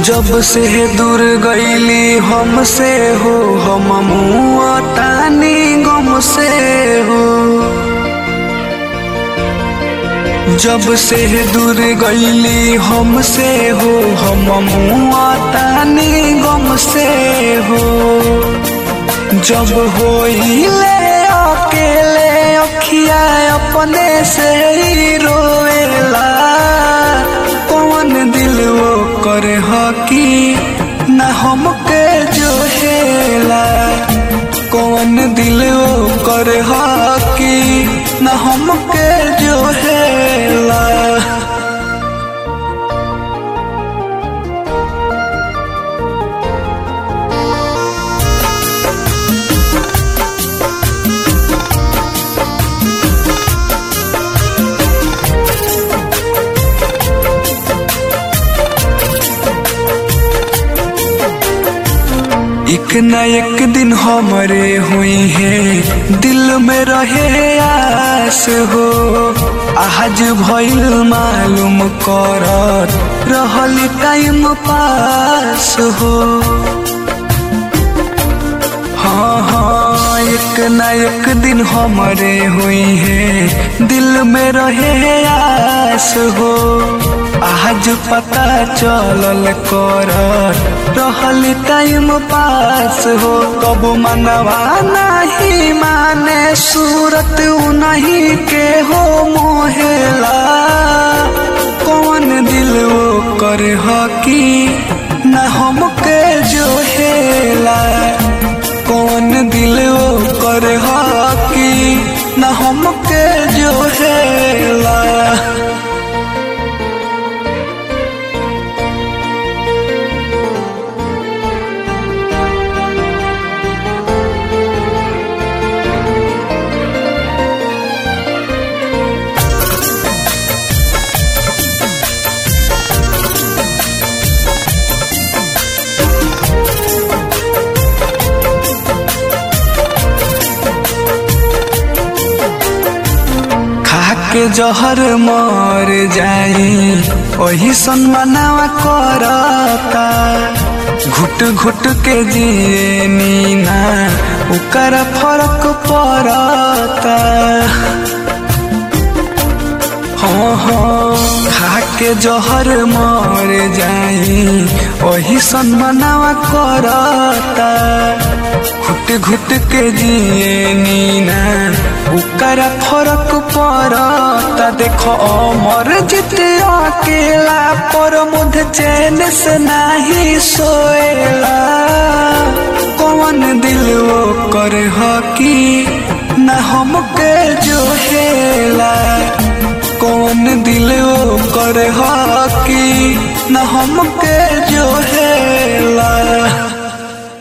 जब से दूर गईली हमसे हो हम मुआ तानी गम से हो जब से दूर गईली हमसे हो हम मुआ तानी गम से हो जब होइले अकेले अखिया अपने से ही रोएला कौन दिल वो करे हकी न हमके जो हेला कौन दिल वो करे हकी न हमके जो हेला एक न एक दिन हमारे हुई है दिल में रहे आस हो आज भइल मालूम कर रहल टाइम पास हो हाँ हाँ एक न एक दिन हमारे हुई है दिल में रहे आस हो आज पता चलल कर रहल टाइम पास हो कब मनवा नहीं माने सूरत नहीं के हो मोहेला कौन दिल वो कर हकी न हमके जो हेला कौन दिल वो कर हकी न हमके जो हेला के जहर मर जाई वही सन्मानवा करता घुट घुट के जिए नीना उकर फर्क पड़ता हाँ हाँ खा के जहर मर जाई वही सन्मानवा करता घुट घुट के जिए नीना उकर फरक पड़ता देखो अमर जित अकेला पर मुझ चैन से नहीं सोएला कौन दिल वो कर हकी न हमके जो हेला कौन दिल वो कर हकी न हमके जो हेला